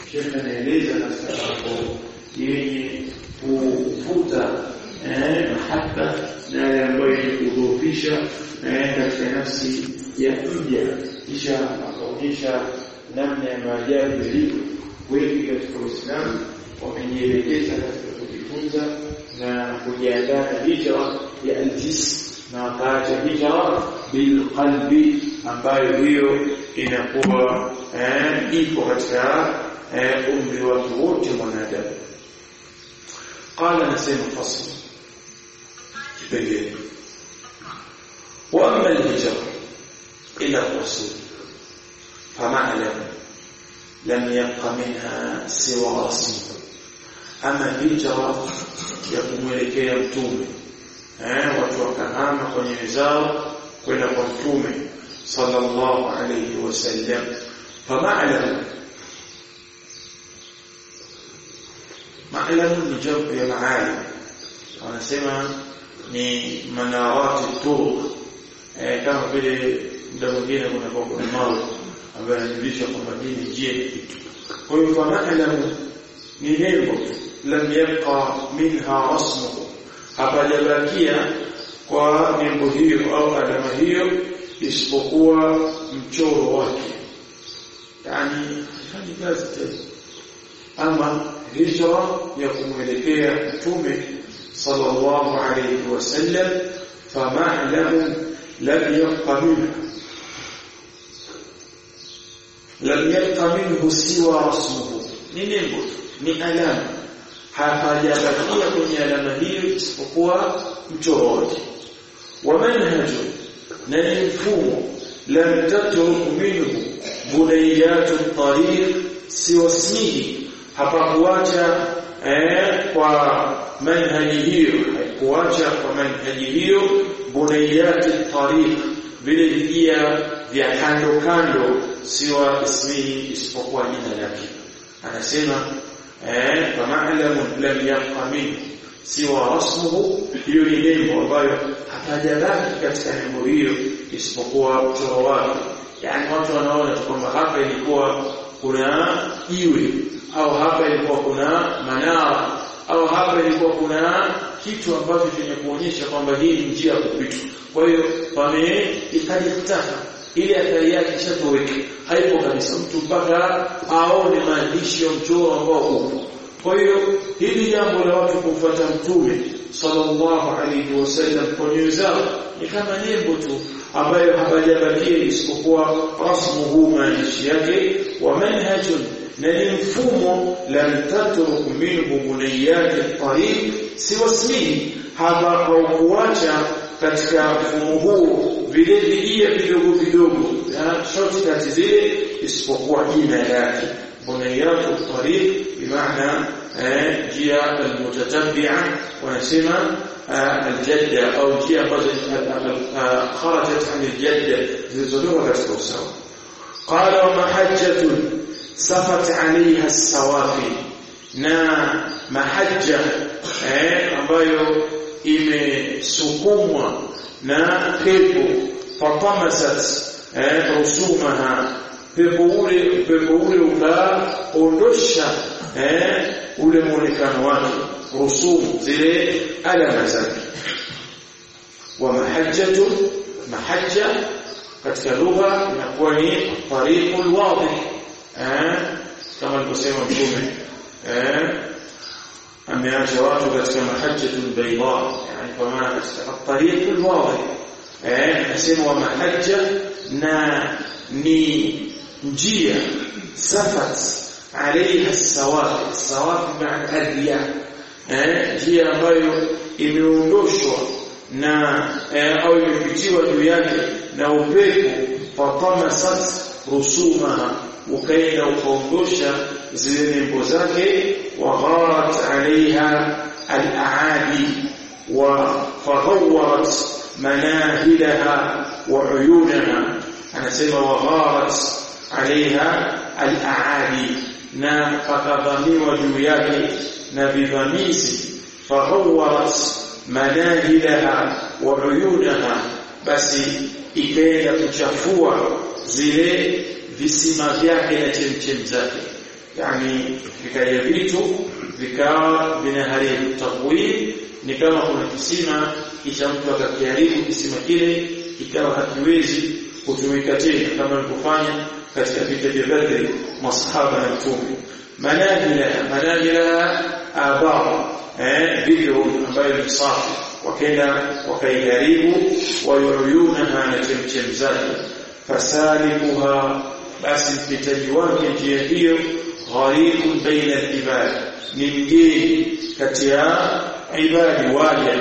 shekhe anaeleza katika mambo yenye kuvuta eh, mahaba na yale ambayo yenye kudhoofisha eh, katika nafsi ya mja kisha akaonyesha namna ya maajabu yalivyo wengi katika Uislamu wamejielekeza katika kujifunza na kujiandaa na hijra ya aljis na wakaacha hijra bilqalbi ambayo hiyo inakuwa eh, ipo katika eh, umri watu wote mwanadamu qala nasema fasl kipengele واما الهجره الى الرسول فمعلم لم يبق منها سوى رسمه ama hijra ya kumwelekea mtume eh watu wakahama kwenye zao kwenda kwa mtume sallallahu alayhi wasallam fama'lam ma'lam ni jambo ya maali wanasema ni manawati turuq eh kama vile muda mwingine kuna kwa kuna mawe ambayo yanajulisha kwamba hii ni njia ya kitu kwa hiyo fama'lam ni nembo lam yabqa minha rasmuhu hapajabakia kwa nembo hiyo au alama hiyo isipokuwa mchoro wake yani hafanyi kazi tena ama hijra ya kumwelekea mtume sallallahu alayhi wasallam fama'lam lam yabqa minha lam yabqa minhu siwa rasmuhu ni nembo ni alama hapajabakia kwenye alama hiyo isipokuwa mchoro wake wa manhaju na ni mfumo lam tatruk minhu bunayatu tariq siwasmihi hapakuacha eh, kwa manhaji hiyo haikuacha kwa manhaji hiyo bunayati tariq vile vijia vya kando kando siwa ismihi isipokuwa jina lake anasema eh fama'lam lam yabqa minhu siwa rasmuhu hiyo ni nembo ambayo hapajabaki katika nembo hiyo isipokuwa mchoro wake yani watu wanaona kwamba hapa ilikuwa kuna jiwe au hapa ilikuwa kuna manara au hapa ilikuwa kuna kitu ambacho chenye kuonyesha kwamba hii ni njia ya kupita kwa hiyo wame ikajitaka ili athari yake ishatoweka haipo kabisa mtu mpaka aone maandishi ya mchoro ambao upo kwa hiyo hili jambo la watu kumfuata mtume sallallahu alayhi wasallam kwa nyoyo zao ni kama nembo tu ambayo hapajabakia isipokuwa rasmuhu maandishi yake wa manhajun na ni mfumo lam tatruk minhu buniyati tariq siwasmihi hapa haukuacha katika mfumo huu vile vijia vidogo vidogo shortcut zile isipokuwa jina lake buniyatu tariq bimaana njia almutatabi'a wanasema aljadda au njia ambazo kharajat an aljadda zilizotoka katika usawa qala wa mahajjatun safat alaiha as-sawafi na mahajja eh, ambayo imesukumwa na pepo fatamasat eh, rusumaha pepo ule pepo ule ukaondosha eh, ule muonekano wake rusumu zile alama zake wa mahajjatu mahajja katika lugha inakuwa ni tariqul wadih eh kama alivyosema mtume eh ameacha watu katika mahajjatul bayda yani kwa maana katika tariqul wadih eh nasema wa mahajja na ni njia safat عليها السواقي السواقي معنى الرياح njia ambayo imeondoshwa na au imepitiwa juu yake na upepo fatamasat rusumaha ukaenda ukaondosha zile nembo zake wa gharat alaiha al-aadi wa faghawarat manahilaha wa uyunaha anasema wa gharat alaiha al-aadi na pakadhamiwa juu yake na vivamizi faghawarat manahilaha wa uyunaha basi ikaenda kuchafua zile visima vyake na chemchem zake yani vikaja vitu vikawa vinaharibu takwim ni kama kuna kisima kisha mtu akakiharibu kisima kile ikawa hakiwezi kutumika tena kama alivyofanya katika vita vya Badri masahaba na mtume manajila manajila aba eh video ambayo ni safi wakaenda wakaiharibu wayuyunaha na chemchem zake fasalimuha basi mpitaji wake njia hiyo gharibun baina al-ibad ni mgeni kati ya ibadi waja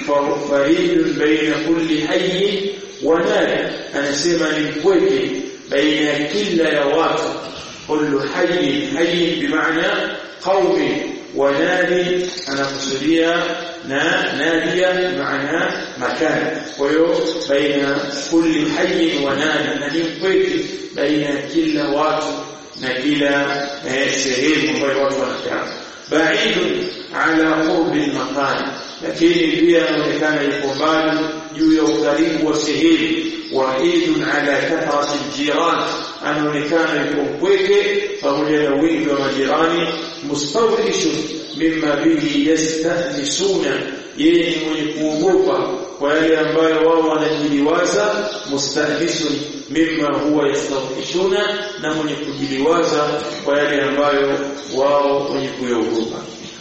faridun baina kulli hayy wa nadi anasema ni mpweke baina ya kila ya watu kullu hayy hayy bimaana qaumi wa nadi anakusudia na nadia maana makan kwa hiyo baina kulli hayy wa nadi na ni mpweke baina ya kila watu na kila sehemu ambayo watu wanakaa baidun ala qurbi al-makan lakini pia inaonekana yuko mbali juu ya ukaribu wa sehemu waidun ala kathrati al-jiran anaonekana yuko mpweke pamoja na wingi wa majirani mustawhishun mimma bihi yastahnisuna yeye ni mwenye kuogopa kwa yale ambayo wao wanajiliwaza mustahnisun mimma huwa yastawhishuna na mwenye kujiliwaza kwa yale ambayo wao wenye kuyaogopa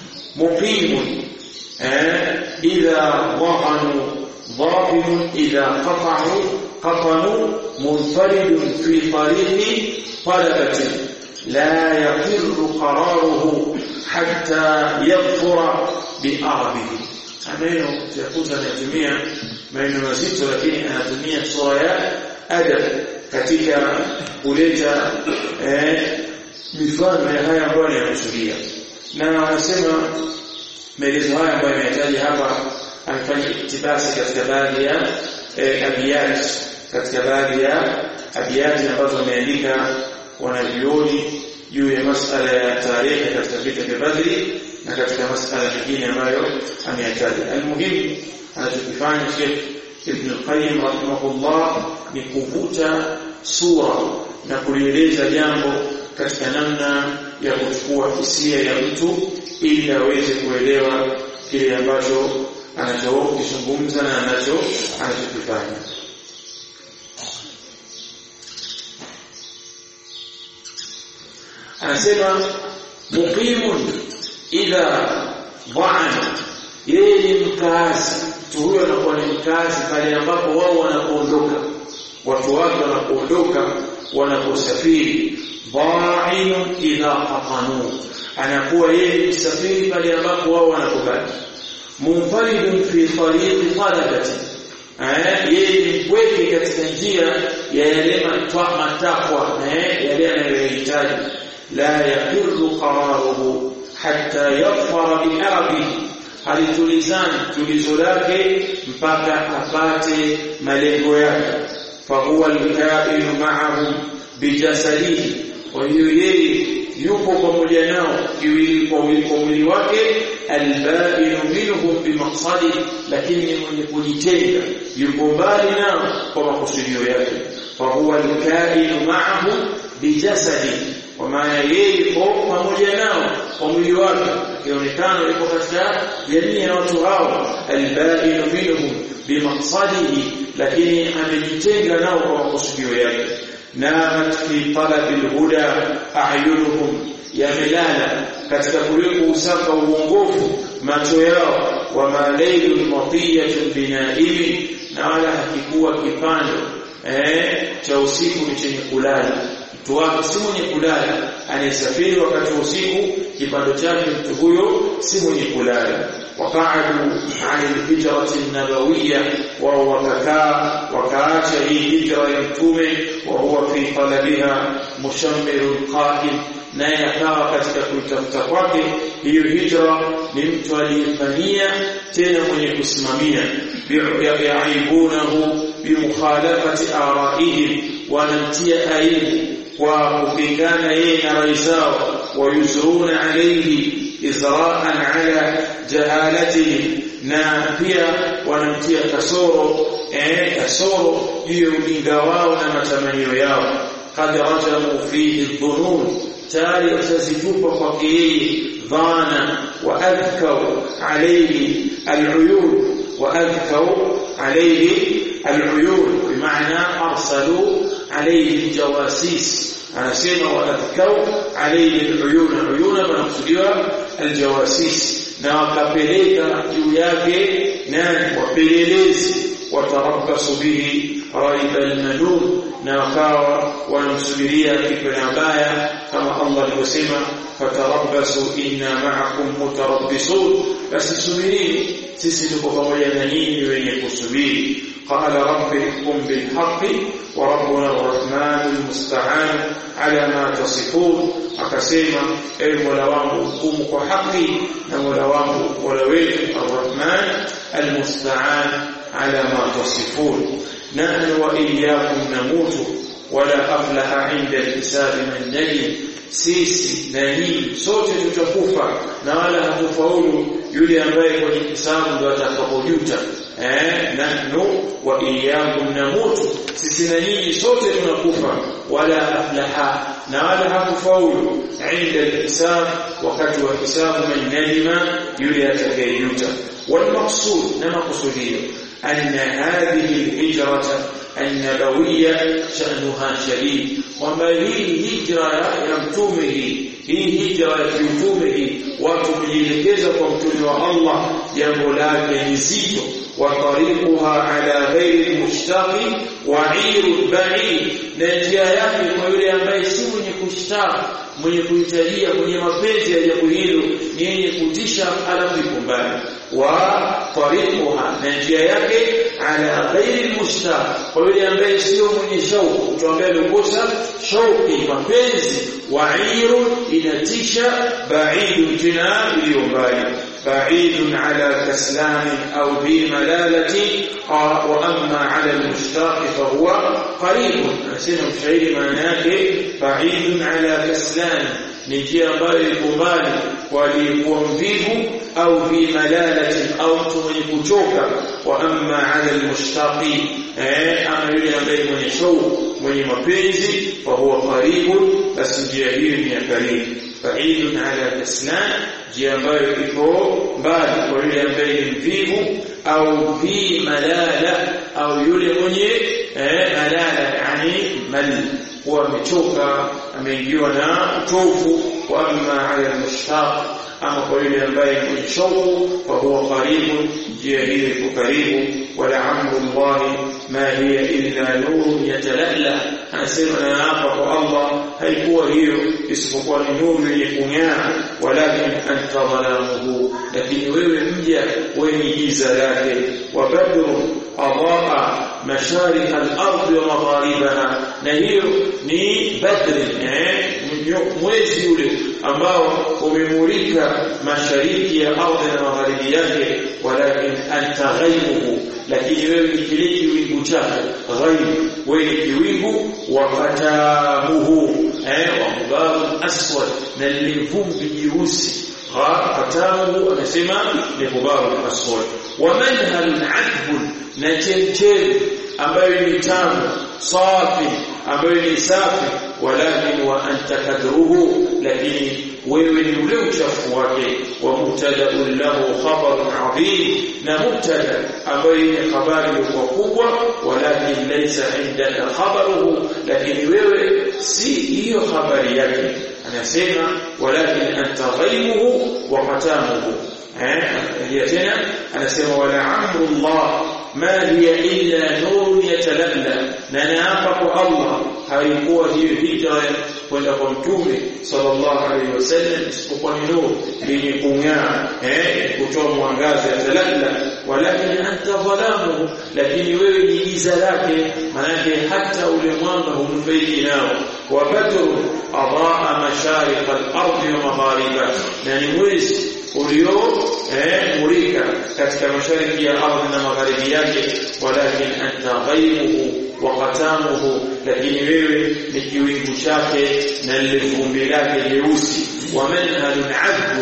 muqimun eh idha wahanu ضابط إذا قطعوا قطنوا منفرد في طريق طلبة لا يقر قراره حتى يظفر بأرضه maneno yakuta anatumia maneno mazito lakini anatumia sura ya adab katika kuleta eh, mifano ya haya ambayo anakusudia na anasema maelezo haya ambayo yametaja hapa amefanya iktibasi katika baadhi ya eh, abiyat katika baadhi ya abiyati ambazo wameandika wanavyuoni juu ya masala ya tarehe katika vita vya Badri na katika masala mengine ambayo ameyataja. Almuhimu anachokifanya Sheikh Ibn al-Qayyim rahimahullah ni kuvuta sura na kulieleza jambo katika namna ya kuchukua hisia ya mtu ili aweze kuelewa kile ambacho anachokizungumza na anacho anachokifanya. anasema muqimun idha dha'ana yeye ni mkazi mtu huyo anakuwa ni mkazi pale ambapo wao wanapoondoka watu wake wanapoondoka wanaposafiri dha'inun idha qatanu anakuwa yeye ni msafiri pale ambapo wao wanapobaki munfaridun fi tariqi talabati yeye ni mpweke katika njia ya yale matakwa yale anayohitaji لا يقر قراره حتى يظفر بأرضه halitulizani tulizo lake mpaka apate malengo yake fahuwa alkainu ma'ahum bijasadihi kwa hiyo yeye yupo pamoja nao kiwili kwa mwili wake albainu minhum bimaqsadi lakini ni mwenye kujitenga yupo mbali nao kwa makusudio yake fahuwa alkainu ma'ahum bijasadihi kwa maana yeye yuko pamoja nao kwa mwili wake akionekana yuko katika jamii ya watu hao albainu minhum bimaqsadihi lakini amejitenga nao kwa makusudio yake namat fi talabi alhuda a'yunuhum yamelala katika kuliko usaka uongofu macho yao wa malailun matiyatun binaimi na wala hakikuwa kipando eh cha usiku ni chenye kulala mtu wake si mwenye kulala anayesafiri wakati wa usiku kipando chake mtu huyo si mwenye kulala waqa'adu 'an al-hijrati an-nabawiyya wa wakakaa wakaacha hii hijra ya mtume wa huwa fi talabiha mushammirun qa'im naye akawa katika kuitafuta kwake hiyo hijra ni mtu aliyefanyia tena mwenye kusimamia bi'aibunahu bimukhalafati ara'ihim wanamtia aibu kwa kupingana yeye na rai zao wayuzuruna alayhi izra'an ala jahalatihi na pia wanamtia kasoro eh kasoro juu ya ujinga wao na matamanio yao qad rajamu fihi dhunun tayari watazitupa kwake yeye dhana wa adhkau alayhi aluyun wa adhkau alayhi aluyun bimaana arsalu alayhi jawasis anasema wa adhkau alayhi aluyun aluyun manakusudiwa aljawasis na wakapeleka juu yake nani wapelelezi watarabbasu bihi raiba almanun na wakawa wanamsubiria kitu baya kama Allah alivyosema fatarabbasu inna ma'akum mutarabbisun basi subirini sisi tuko pamoja na nyinyi wenye kusubiri قال رب احكم بالحق وربنا الرحمن المستعان على ما تصفون akasema ewe mola wangu hukumu kwa haki na mola wangu mola wetu arrahman almustaan ala ma tasifun nahnu wa iyyakum namutu wala aflaha inda alhisab man najim sisi na nyinyi sote tutakufa na wala hatufaulu yule ambaye kwenye hisabu ndo atakapojuta eh nahnu wa iyyakum namutu sisi na nyinyi sote tunakufa wala aflaha na wala hakufaulu inda alhisab wakati wa hisabu man najima yule atakayejuta والمقصود نما قصديه أن هذه الهجرة النبوية شأنها شديد وما هي هجرة يمتومه هي هجرة يمتومه وتمجلكز قمتل الله يملاك نزيد وطريقها على غير المشتاق وعير البعيد نجيا yake kwa yule ambaye si mwenye kushtaka mwenye kuhitajia mwenye mapenzi ya jambo hilo ni yenye kutisha alafu iko mbali wa tariquha na njia yake ala ghairi mushtaq kwa yule ambaye sio mwenye shauku mtu ambaye alikosa shauki mapenzi wa iru inatisha baidu tena iliyo mbali بعيد على كسلان أو ذي ملالة وأما على المشتاق فهو قريب أسنى الشعير معناه بعيد على كسلان نجي ambayo iko mbali walikuwa mvivu au fi malalatin au mtu mwenye kuchoka wa amma ala almushtaqi eh ama yule ambaye mwenye shauku mwenye mapenzi fa huwa qaribun basi njia hiyo ni ya karibu بعيد على كسلان njia ambayo iko mbali kwa yule ambaye ni mvivu au fi malala au yule mwenye eh, malala yani mal huwa amechoka ameingiwa na uchovu wa amma ala almushtaq ama kwa yule ambaye mwenye shauku fa huwa karibu njia hiyo iko karibu wala amru llahi ma hiya illa nurun yatalala anasema na hapa kwa Allah haikuwa hiyo isipokuwa ni nuru yenye kung'aa walakin anta dhalamuhu lakini wewe mja wenye giza lake wa badru adaa masharika al-ardh wa magharibaha na hiyo ni badri eh mwezi ule ambao umemulika mashariki ya ardhi na magharibi yake walakin anta ghaibuhu lakini wewe ni kile kiwingu chake ghaib wewe ni kiwingu wakatamuhu eh wa mubarak aswad na lilvumbi jeusi khatamuhu anasema ni mubarak aswad wa manhalun adbun na chemchemi ambayo ni tamu safi ambayo ni safi walakin wa anta kadruhu lakini wewe ni ule uchafu wake wa mubtada lahu khabarun adhim na mubtada ambayo ni habari ilikuwa kubwa walakin laysa indaka khabaruhu lakini wewe si hiyo habari yake anasema walakin anta ghaibuhu wa qatamuhu eh hiya tena anasema wala amru Allah ma hiya illa nurun yatalalla na naapa kwa Allah haikuwa hiyo hijra kwenda kwa mtume sallallahu alaihi wasallam isipokuwa ni nuru yenye kung'aa eh kutoa mwangaza yatalalla walakin anta dhalamu lakini wewe ni giza lake manake hata ule mwanga hunufaiki nao wa badru adaa masharik al-ardi wa maghariba na ni mwezi ulio eh murika katika mashariki ya ardhi na magharibi yake walakin anta ghaibuhu wa qatamuhu lakini wewe ni kiwingu chake na lile vumbi lake jeusi wa manhalun adbun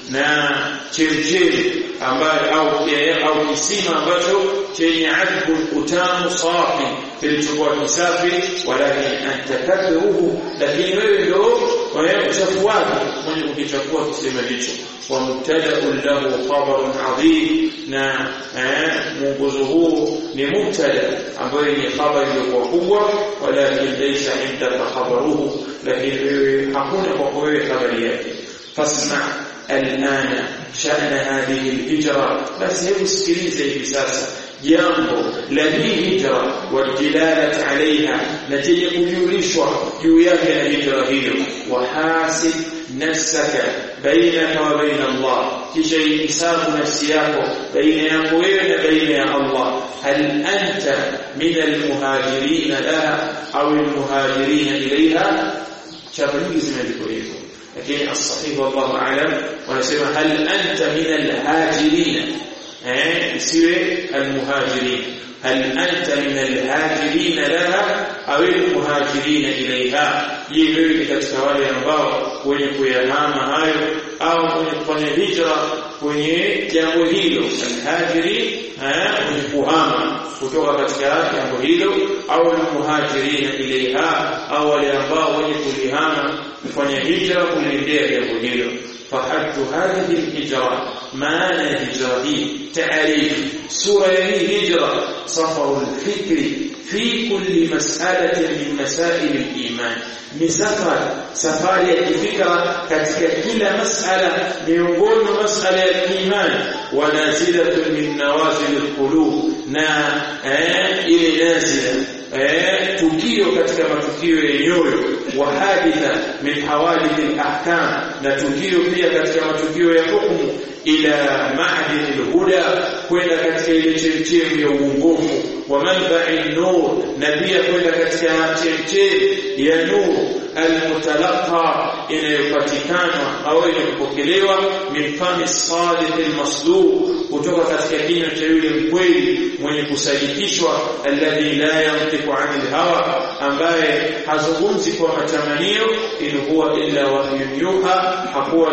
na chemchemi ambayo au au kisima ambacho chenye adbu utamu safi kilichokuwa kisafi walakin antakathuhu lakini wewe ndio uchafu wake mwenye kukichafua kisima hicho wa mubtada'un lahu khabarun adhim na mwongozo huu ni mubtada ambayo ni habari iliyokuwa kubwa walakin laysa indaka khabaruhu lakini wewe hakuna kwa wewe habari yake fasma الآن شأن هذه الهجرة بس هي مسكريزة بساسة jambo la hii hijra wadilalat alaiha na chenye kujulishwa juu yake na hijra hiyo wahasib nafsaka bainaka wa baina Allah kisha ihisabu nafsi yako baina yako wewe na baina ya Allah hal anta min almuhajirin laha au almuhajirin ilaiha chapa nyingi zimeandikwa hivyo lakini as-sahih wallahu a'lam wanasema hal anta min al-hajirin eh isiwe al-muhajirin hal anta min al-hajirin laha au al-muhajirin ilayha je wewe ni katika wale ambao wenye kuyahama hayo au wenye kufanya hijra kwenye jambo hilo al-hajiri wenye kuhama kutoka katika jambo hilo au al-muhajirin ilayha au wale ambao wenye kulihama kufanya hijra kuliendea jambo hilo فحد هذه الهجرة معنى هجرة تعريف سورة هجرة سفر الفكر في كل مسألة من مسائل الإيمان ni safari safari ya kifikra katika kila masala miongoni mwa masala ya imani wanazilatun min nawazil alqulub na ile nazila tukio katika matukio ya nyoyo wa haditha min hawadith alahkam na tukio pia katika matukio ya hukumu ila ma'din alhuda kwenda katika ile chemchemi ya uongofu wa manba'i nur na pia kwenda katika chemchemi ya nur almutalaqa inayopatikana au inayopokelewa min fami sadiq almasduq kutoka katika kinywa cha yule mkweli mwenye kusadikishwa alladhi la yantiqu anil hawa ambaye hazungumzi kwa matamanio in huwa illa wahyun yuha hakuwa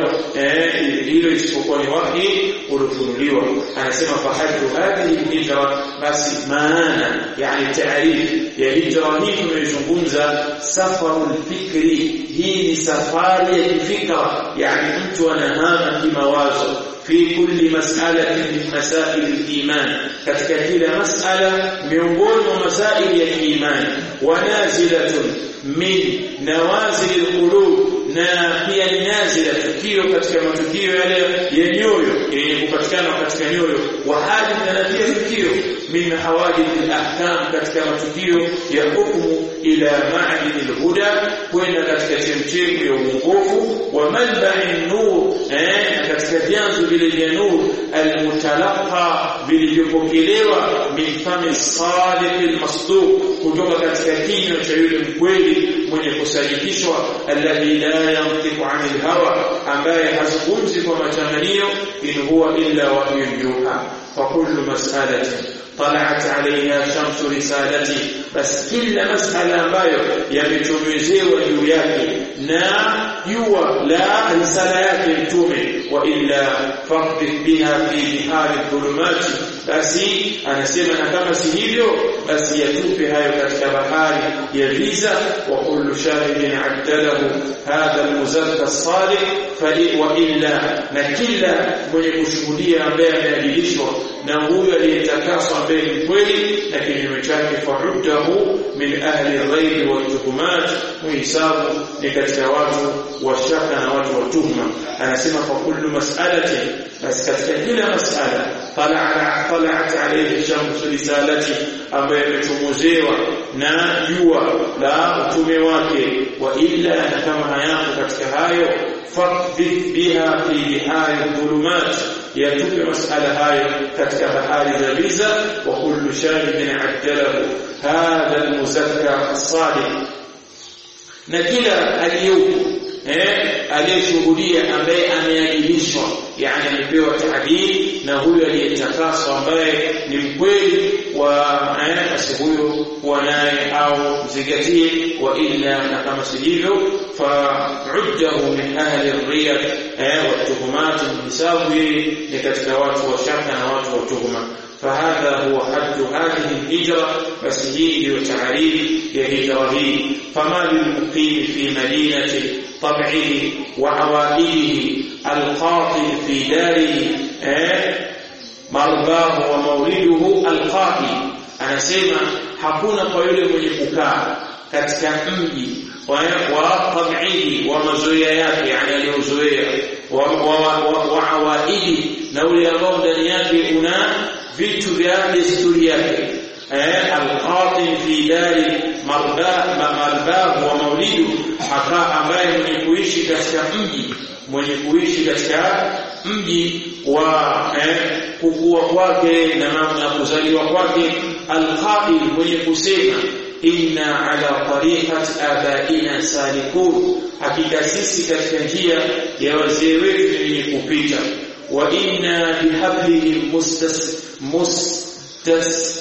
hilo isipokuwa ni wahi uliofunuliwa anasema fahadu hadhihi hijra basi maana yani taarif ya hijra hii tunayozungumza safarul fikri hii ni safari ya kifikra yani mtu anahama kimawazo في كل مسألة من مسائل الإيمان katika kila masala miongoni mwa masaili ya imani wanazilatun min nawazil alqulub na pia nazila tukio katika matukio yale ya nyoyo yenye kupatikana katika nyoyo wa hadith na pia tukio min hawadith alahkam katika matukio ya hukumu ila ma'din alhuda kwenda katika chemchemi ya uongofu wa malba'in nur eh katika vyanzo vile vya nur almutalaqa vilivyopokelewa min fami sadiq almasduq kutoka katika kinywa cha yule mkweli mwenye kusadikishwa alladhi la yantiqu anil hawa ambaye hazungumzi kwa matamanio in huwa illa wahyun yuha fa kullu mas'alatin طلعت عليها شمس رسالتي بس كل مسألة ambayo yamechomezewa juu yake na jua la risala yake mtume wa illa faqdik biha fi bihari dhulumati basi anasema na kama si hivyo basi yatupe hayo katika bahari ya giza wa kullu shahidin addalahu hadha almuzakka as-salih fa wa illa na kila mwenye kushuhudia ambaye ameadilishwa na huyo aliyetakaswa ambaye ni kweli na kinyume chake faruddahu min ahli ghairi wa tuhumat muhisabu ni katika watu wa shaka na watu wa tuhma anasema kwa kullu mas'alatin basi katika kila mas'ala tala'at tala'at alayhi shamsu risalati ambaye imechomozewa na jua la utume wake wa illa na kama hayako katika hayo faqdhi biha fi bihari dhulumat yatupe masala hayo katika bahari za giza wa kullu shahidin addalahu hadha almuzakka as-sadiq na kila aliyuko eh aliyeshuhudia ambaye ameadilishwa yani amepewa taadili na huyo aliyetakaswa ambaye ni mkweli wa eh basi huyo kuwa naye au mzingatie wa illa na kama sivyo fa'uddahu min ahli ar-riya eh wa tuhumat hisabu ni katika watu wa shaka na watu wa tuhuma فهذا هو حد هذه الهجرة بس هي تعريف هجرة فما للمقيم في مدينة طبعه وعوائده القاطن في داره مرباه ومولده القائم anasema hakuna kwa yule mwenye kukaa katika mji wa tabihi wa mazoea yake yani aliyozoea wa awaidi na ule ambao ndani yake una vitu vya desturi yake eh alqatin fi dari marbahu wa maulidu haka ambaye mwenye kuishi katika mji mwenye kuishi katika mji wa eh, kukua kwake na namna kuzaliwa kwake alqail mwenye kusema inna ala tariqati abaina salikun hakika sisi katika njia ya wazee wetu ni kupita wa inna bihablihim mustas mustas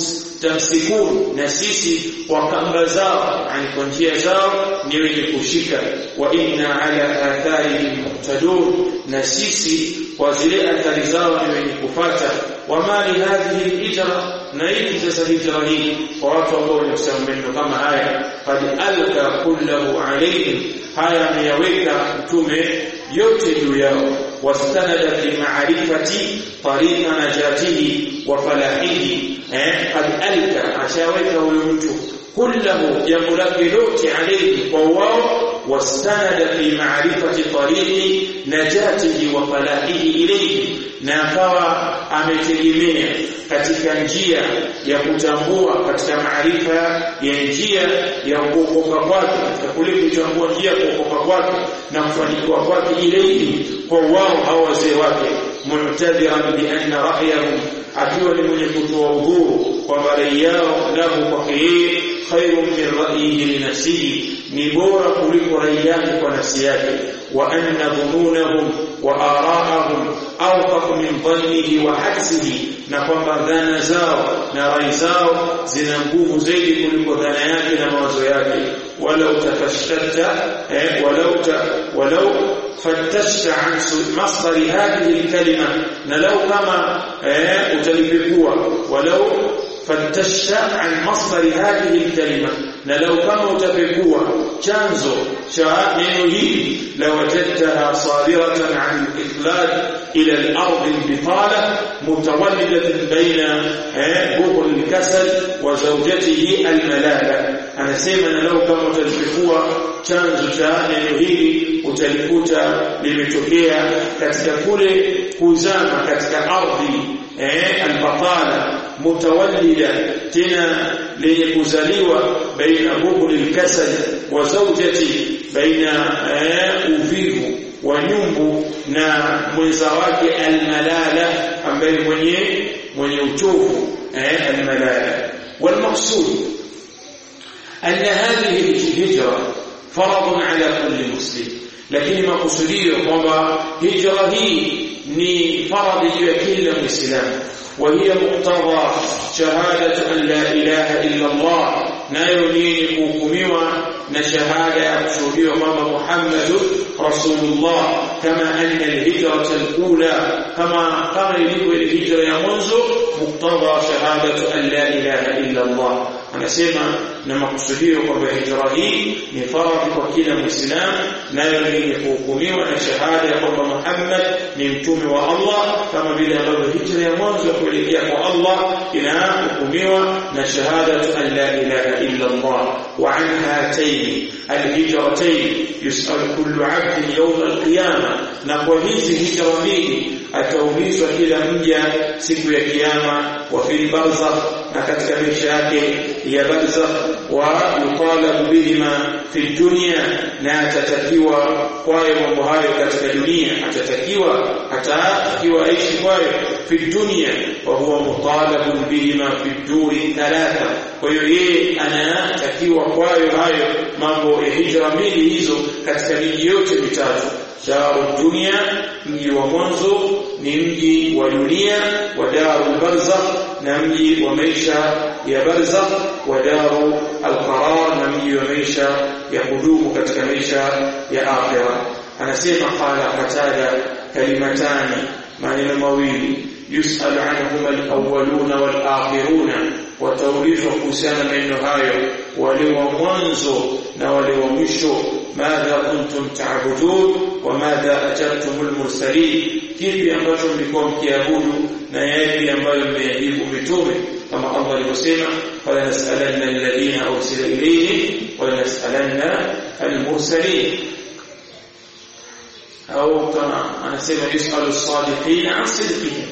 mustamsikun na sisi kwa kamba zao yani kwa njia zao ni wenye kushika wa inna ala atharihim muqtadun na sisi kwa zile athari zao ni wenye kufata wa mali hadhihi hijra na hii sasa hijra hii kwa watu ambao wanasema maneno kama haya qad alka kullahu alayhim haya ameyaweka mtume yote juu yao wastanada fi ma'rifati tariqa najatihi wa falahihi eh qad alka ashaweka huyo mtu kullahu jambo lake lote alayhi kwa wao wastanada fi ma'rifati tariqi najatihi wa falahihi ilayhi na akawa ametegemea katika njia ya kutambua katika maarifa ya njia ya kuokoka kwake katika kule kutambua njia ya kuokoka kwake na kufanikiwa kwake ilayhi kwa wao hao wazee wake mu'tadiran bi anna ra'yahum akiwa ni mwenye kutoa udhuru kwamba rai yao lahu kwake yeye khairun min ra'yihi li nafsihi ni bora kuliko rai yake kwa nafsi yake wa anna dhununahum wa ara'ahum awqaf min dhannihi wa hadsihi na kwamba dhana zao na rai zao zina nguvu zaidi kuliko dhana yake na mawazo yake walau tafashtata eh, walau ta, walau فتشت عن مصدر هذه الكلمة نلو كما utalipekua ولو فتشت عن مصدر هذه الكلمة نلو كما utapekua chanzo cha neno hili lawajadtaha sadiratan an al-ikhlad ila al-ard al-bitala mutawallidat baina bughd al-kasal wa zawjatihi al-malala anasema nalau kama utalipekua chanzo cha neno hili utalikuta limetokea katika kule kuzama katika ardhi eh albatala mutawallida tena lenye kuzaliwa baina bughli alkasal wa zawjati baina uvivu wa nyumbu na mwenza wake almalala ambaye mwenye mwenye uchovu eh almalala والمقصود أن هذه الهجرة فرض على كل مسلم lakini makusudio kwamba hijra hii ni faradhi juu ya kila muislamu wa hiya muqtada shahadatu an la ilaha illa Allah nayo ni kuhukumiwa na shahada ya kushuhudiwa kwamba Muhammadur Rasulullah kama anna alhijrata alula kama kama ilivyo ile hijra ya mwanzo muqtada shahadatu an la ilaha illa Allah anasema na makusudio kwamba hijra hii ni faradhi kwa kila muislamu nayo ni kuhukumiwa na shahada ya kwamba Muhammad ni mtume wa Allah kama vile ambavyo hijra ya mwanzo kuelekea kwa Allah inahukumiwa na shahadatu an la ilaha illa Allah wa an hatayn alhijratayn yus'al kullu 'abdin yawm alqiyama na kwa hizi hijra mbili ataulizwa kila mja siku ya kiyama wa fil barzakh na katika maisha yake ya barzakh wa yutalabu bihima fi dunya na atatakiwa kwayo mambo hayo katika dunia atatakiwa atatakiwa aishi kwayo fi dunya wa huwa mutalabu bihima fi duri thalatha kwa hiyo yeye anatakiwa kwayo hayo mambo ya hijra mbili hizo katika miji yote mitatu daru dunia mji wa mwanzo ni mji wa dunia wa daru barzakh na mji wa maisha ya barzakh wa daru alqarar na mji wa maisha ya kudumu katika maisha ya akhira anasema qala qatada kalimatani maneno mawili yusal anhuma alawwaluna walakhiruna wataulizwa kuhusiana maneno hayo wale wa mwanzo na wale wa mwisho madha kuntum ta'budun wa madha ajabtumul mursalin kipi ambacho mlikuwa mkiabudu na yapi ambayo mmeajibu mitume kama Allah alivyosema wala nas'alanna alladhina ursila ilayhim wala nas'alanna almursalin au kama anasema yusalu as-sadiqin an sidqihim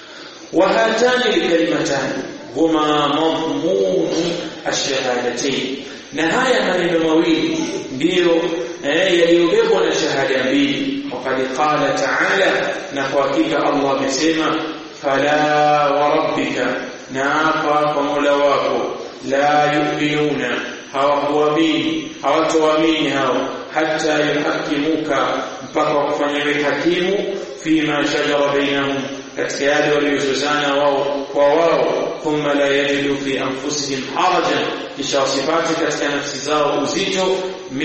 wa hatani alkalimatani huma madmun ash-shahadatayn na haya maneno mawili ndiyo eh, yaliyobebwa na shahada mbili waqad qala ta'ala na kwa hakika Allah amesema fala wa rabbika na hapa kwa Mola wako la yu'minuna hawakuamini hawatoamini hao hata yuhakimuka mpaka wakufanyiwe hakimu fima shajara bainahum katika yale waliozozana wao kwa wao thumma la yajidu fi anfusihim harajan kisha wasipate katika nafsi zao uzito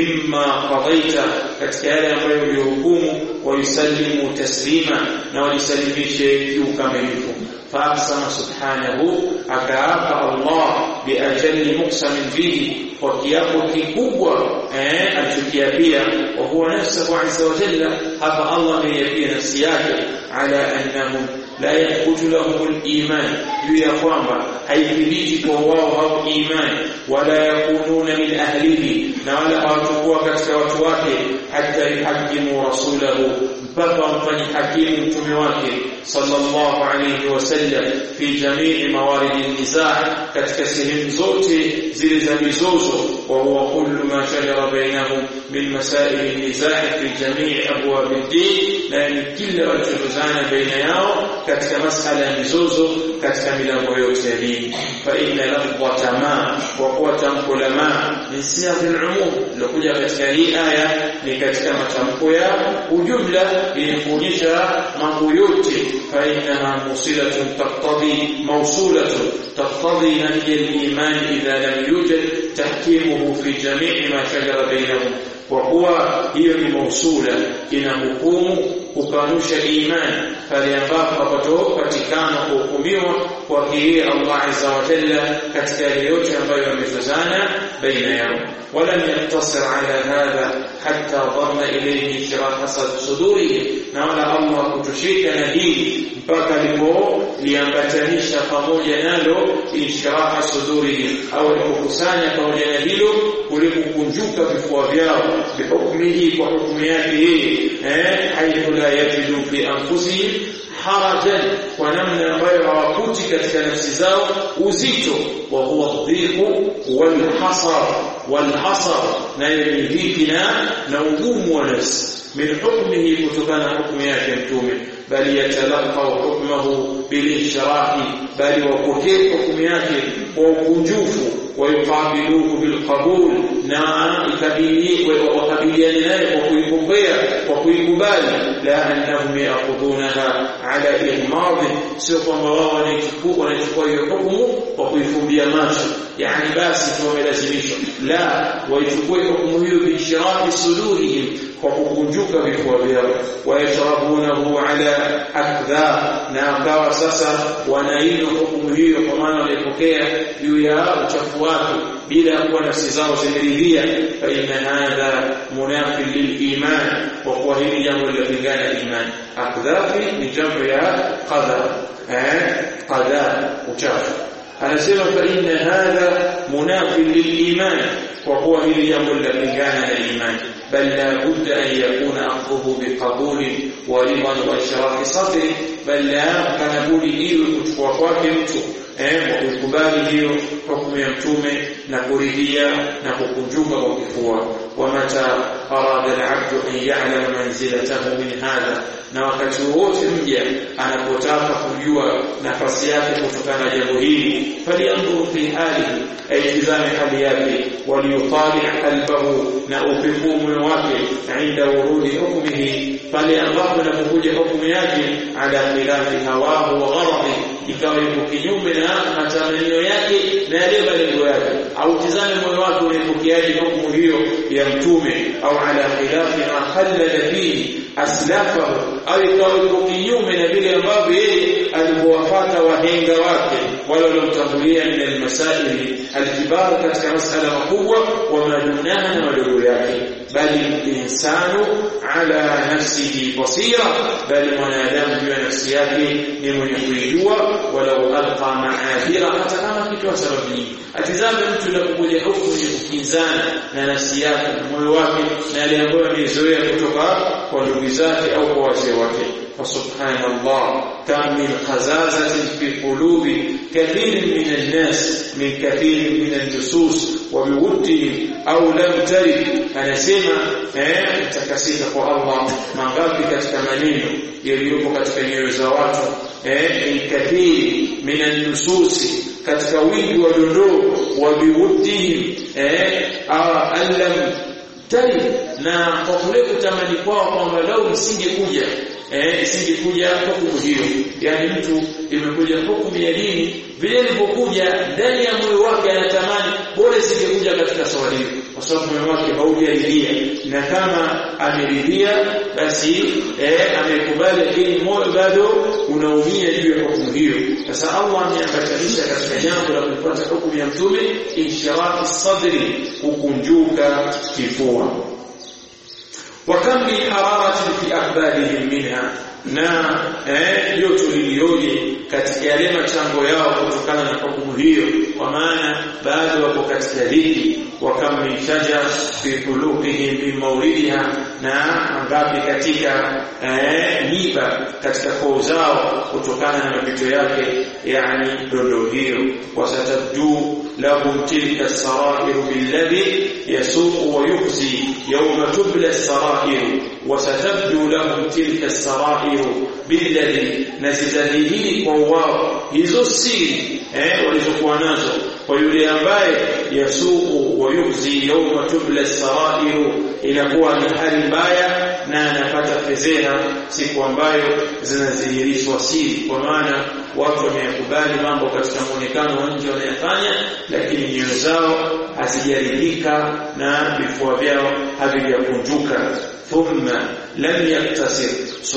mimma qadaita katika yale ambayo ulihukumu wayusallimu taslima na walisalimishe kiukamilifu فأقسم سبحانه أكاف الله بأجل مقسم فيه وكياpo kikubwa eh alichokiapia wa huwa nafsuhu azza wa jalla hapa Allah ameiapia nafsi yake ala annahum la yaqutu lahum al-iman juu ya kwamba haithibiti kwa wao hao iman wala yakununa min ahlihi na wala hawatakuwa katika watu wake hata yuhakimu rasulahu mpaka wamfanye hakimu mtume wake sallallahu alayhi wasallam fi jamii mawarid an-nizaa katika sehemu zote zile za mizozo wa huwa kullu ma shajara bainahum min masail an-nizaa fi jamii abwab ad-din na ni kila walichozozana baina yao katika masala ya mizozo katika milango yote ya dini fa inna lafdhata ma wa kuwa tamko la ma min siyaq al-umum lokuja katika hii aya ni katika matamko ya ujumla yenye kuonyesha mambo yote fa innaha musilatun taqtadi mawsulatun taqtadi nahy al-iman idha lam yujad tahkimuhu fi jami' ma shajara bainahum kwa kuwa hiyo ni mausula ina hukumu kukanusha imani pale ambapo hapatopatikana kuhukumiwa kwa kile Allah azza wa jalla katika yale yote ambayo yamezozana baina yao ولم يقتصر على هذا حتى ضم إليه شراح صدوره نولا الله kutoshika na hili mpaka lipo liambatanisha pamoja nalo inshiraha suduri au alipokusanya pamoja na hilo kulipokunjuka vifua vyao bihukmihi kwa hukumu yake yeye eh haithu la yajidu fi anfusihim harajan kwa namna ambayo hawakuti katika nafsi zao uzito wa huwa dhiqu wal hasar wal hasar na ni dhiki na na ugumu wa nafsi min hukmihi kutokana na hukumu yake mtume bali yatalaqa hukmahu bilishrahi bali wapokee hukumu yake kwa ukunjufu wayuqabiluhu bilqabul na ikabili wakabiliane naye kwa kuipokea kwa kuikubali la annahum ya'khudunaha ala ihmad sio kwamba wao wanaichukua wanachukua hiyo hukumu kwa kuifumbia macho yani basi tu wamelazimishwa la waichukue hukumu hiyo bishirahi sudurihim kwa kukunjuka vifua vyao wayashrabunahu ala akdha na akawa sasa wanainywa hukumu hiyo kwa maana wanaipokea juu ya uchafu wake bila kuwa nafsi zao zimeridhia fa inna hadha munafi liliman kwa kuwa hili jambo linapingana imani akdhafi ni jambo ya qadha eh qadha uchafu anasema fa inna hadha munafi liliman kwa kuwa hili jambo linapingana na imani بل لا بد أن يكون أخذه بقبول ورضا وإشراف صدر بل لا كان بولي إيو كتفوا kwake mtu eh kukubali hiyo hukumu ya mtume na kuridhia na kukunjuka kwa kifua wamata arada al-abdu an ya'lama manzilatahu min hadha na wakati wote mja anapotaka kujua nafasi yake kutokana na jambo hili falianzur fi halihi aitizame hali yake waliyutali qalbahu na upekuu moyo wake inda urudi hukmihi pale ambapo inapokuja hukumu yake ala khilafi hawahu wa gharadi ikawa yuko kinyume na matamanio yake na yale malengo yake au tizame moyo wake unapokeaje hukumu hiyo ya mtume au ala khilafi ma khallala fihi aslafahu au ikawa yuko kinyume na vile ambavyo yeye alipowafuata wahenga wake wale waliomtangulia min almasaili alkibar katika masala makubwa wa madunaha na madogo yake bali insanu ala nafsihi basira bali mwanadamu juu ya nafsi yake ni mwenye kuijua walau alqa maadhira hata kama kitu sababu nyingi atizame mtu anapokuja hukumu ya kukinzana na nafsi yake moyo wake na yale ambayo amezoea kutoka kwa ndugu zake au kwa wazee wake فسبحان الله كم من خزازة في قلوب كثير من الناس من كثير من النصوص وبودهم أو لم ترد أنا سمع takasika kwa Allah mangapi katika maneno yaliyopo katika nyoyo za watu eh kathiri minan nususi katika wingi wa dondoo wa biwuddihim eh allam tari na kwa kule kutamani kwao kwamba lau msingekuja eh isingekuja hukumu hiyo yani mtu imekuja hukumu ya dini vile ilipokuja ndani ya moyo wake anatamani bora isingekuja katika swali hilo kwa sababu moyo wake haujaridhia na kama ameridhia basi eh amekubali lakini moyo bado unaumia juu ya hukumu hiyo sasa Allah ameambatanisha katika jambo la kupata hukumu ya mtume inshirahi sadri kukunjuka kifua وكم من حرارة في أقبالهم منها na eh joto lilioje katika yale machango yao kutokana na hukumu hiyo kwa maana bado wako katika dhiki wa kam min shajar fi qulubihim min mawlidiha na ngapi katika eh miba katika koo zao kutokana na mapito yake yani dondo hiyo wasatabdu lahum tilka sarair billadhi yasuq wa yukhzi yawma tubla sarair wasatabdu lahum tilka sarair billadhi nazidadihili kwa wao hizo siri eh walizokuwa nazo kwa yule ambaye yasuku wa yukhzi yawma tubla sarair inakuwa ni hali mbaya na anapata fedheha siku ambayo zinadhihirishwa siri kwa maana watu wameyakubali mambo katika muonekano wa nje wanayafanya lakini nyoyo zao hazijaridhika na vifua vyao havijakunjuka ثم لم يقتصر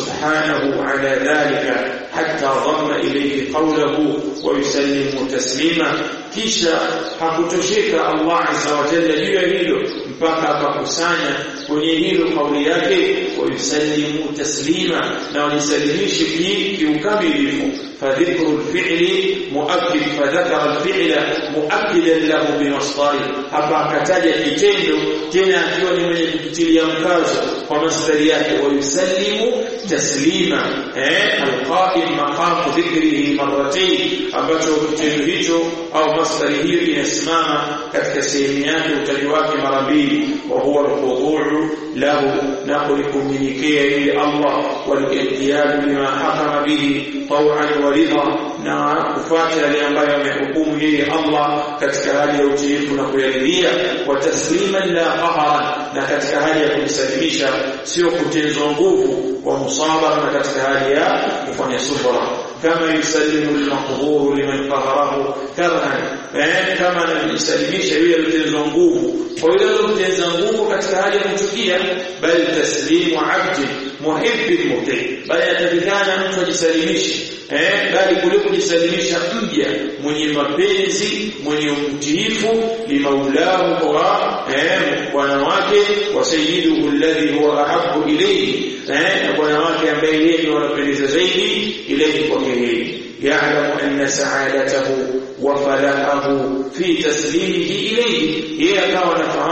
سبحانه على ذلك حتى ضم إليه قوله ويسلم تسليما kisha hakutosheka Allah azza wa jalla juu ya hilo mpaka akakusanya kwenye hilo kauli yake wayusallimu taslima na walisalimishe kiukamilifu فذكر الفعل مؤكد فذكر الفعل مؤكدا له بمصدر hapa akataja kitendo tena akiwa ni mwenye kutilia mkazo kwa masdari yake wayusallimu taslima eh alqa'im maqam dhikrihi marratayn ambacho kitendo hicho au masdari hiyo inasimama katika sehemu yake utaji wake mara mbili wa huwa alqudu lahu na kulikuminikia ili Allah wal-ihtiyad bima hakama bihi taw'an wa ridha na kufuata yale ambayo amehukumu yeye Allah katika hali ya utiifu na kuyaridhia wa tasliman la qahara na katika hali ya kumsalimisha sio kutenzwa nguvu wa musabara na katika hali ya kufanya subra kama yusallimu al-maqhur liman qaharahu karhan eh kama anamsalimisha yule aliyetenzwa nguvu kwa yule aliyetenza nguvu katika hali ya kuchukia bali taslimu abdi muhibbi muhti bali atakikana mtu ajisalimishe eh bali kule kujisalimisha mja mwenye mapenzi mwenye umtiifu limaulahu wa eh bwana wake wa sayyiduhu alladhi huwa ahabbu ilayhi eh na bwana wake ambaye yeye ndiye anapendeza zaidi ilayhi kwa yeye يعلم أن سعادته وفلاحه في تسليمه إليه هي كما نفهم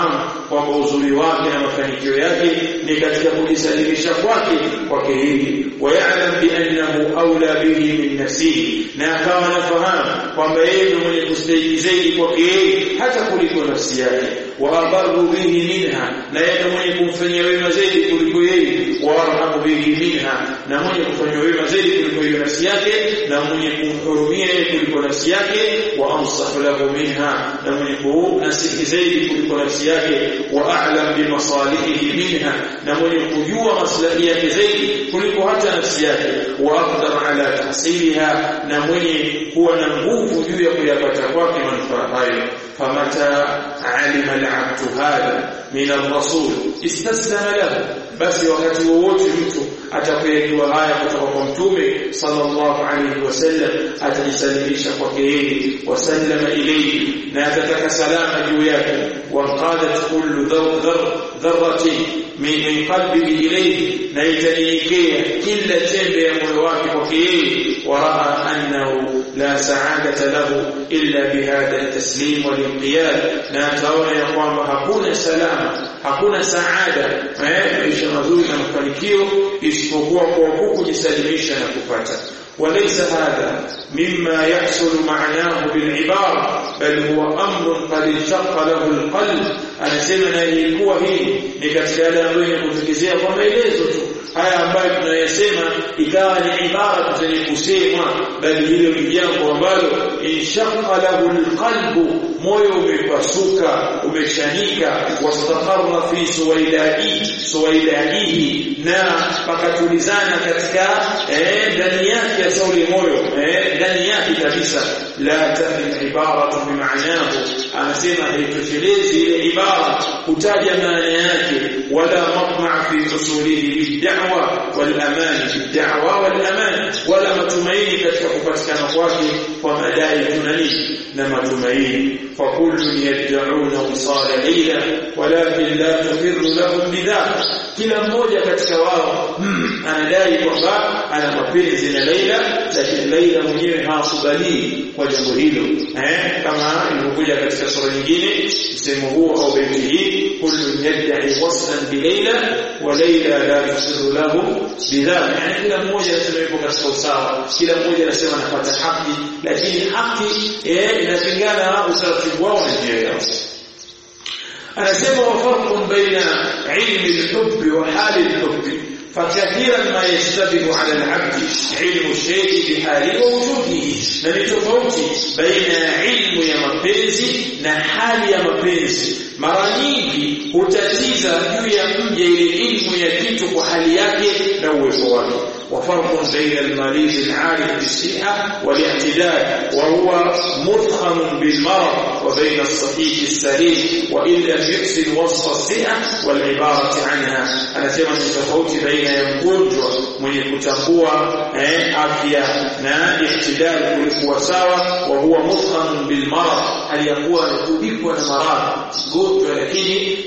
kwamba uzuri wake na mafanikio yake ni katika kujisalimisha kwake kwake yeye wayalam biannahu aula bihi min nafsihi na akawa anafahamu kwamba yeye ndiye mwenye kustahili zaidi kwake yeye hata kuliko nafsi yake wa abaru bihi minha na yeye mwenye kumfanyia wema zaidi kuliko yeye wa arhamu bihi minha na mwenye kufanyia wema zaidi kuliko hiyo nafsi yake na mwenye kumhurumia yeye kuliko nafsi yake wa ansahu lahu minha na mwenye kunasihi zaidi kuliko nafsi yake wa a'lam bi masalihihi minha na mwenye kujua maslahi yake zaidi kuliko hata nafsi yake wa aqdar ala tahsiliha na mwenye kuwa na nguvu juu ya kuyapata kwake manufaa hayo famata alima al-abdu hadha min ar-rasul istaslama lahu basi wakati wowote mtu atakayekiwa haya kutoka kwa mtume sallallahu alayhi wasallam atajisalimisha kwake yeye wasallama ilayhi na atataka salama juu yake waqadat kullu dharratin min qalbihi ilayhi na itanyenyekea kila chembe ya moyo wake kwake yeye waraa annahu la sa'adata lahu illa bihadha at-taslim wal-inqiyad na ataona ya kwamba hakuna salama hakuna saada maisha mazuri na mafanikio isipokuwa kwa huku kujisalimisha na kupata وليس هذا مما يحصل معناه بالعبارة بل هو أمر قد انشق له القلب أنا سيما ilikuwa hii ni katika yale ambayo inakutokezea kwa maelezo tu haya ambayo tunayasema ikawa ni ibara zenye kusemwa bali hilo ni jambo ambalo inshaqa lahu alqalbu moyo umepasuka umeshanika wastaqarra fi suwaidaihi suwaidaihi na pakatulizana katika ndani yake ya sauli moyo ndani yake kabisa la tahmi ibaratu bimaanahu anasema haitoshelezi ile ibara kutaja maana yake wala matma fi usulihi bid'awa wal aman bid'awa wal aman wala matumaini katika kupatikana kwake kwa madai tunani na matumaini فكل يدعون وصال ليلى ولكن لا تقر لهم بذلك kila mmoja katika wao anadai kwamba ana mapenzi na Laila lakini Laila mwenyewe hawakubali kwa jambo hilo eh kama ilivyokuja katika sura nyingine msemo huo au beti hii kullu yad'i waslan bi Laila wa Laila la tusiru lahu bidhalik yani kila mmoja anasema yuko katika usawa kila mmoja anasema anapata haki lakini haki eh inapingana utaratibu wao na njia yao anasema wafarqun baina ilmi alhubb wa hali alhubb فكثيرا ما يشتبه على العبد علم الشيء بحاله ووجوده na ni tofauti baina ya ilmu ya mapenzi na hali ya mapenzi mara nyingi hutatiza juu ya mja ile ilmu ya kitu kwa hali yake na uwezo wake وفرق بين المريض العارف بالصحة والاعتدال وهو مضخم بالمرض وبين الصحيح السليم وإن لم يحسن وصف الصحة والعبارة عنها أنا سيما تفوت بين يمgonjwa mwenye kutambua afya na ihtidal kulikuwa sawa wa huwa mudkham bil marad aliyakuwa anatubikwa na maradhi gonjwa lakini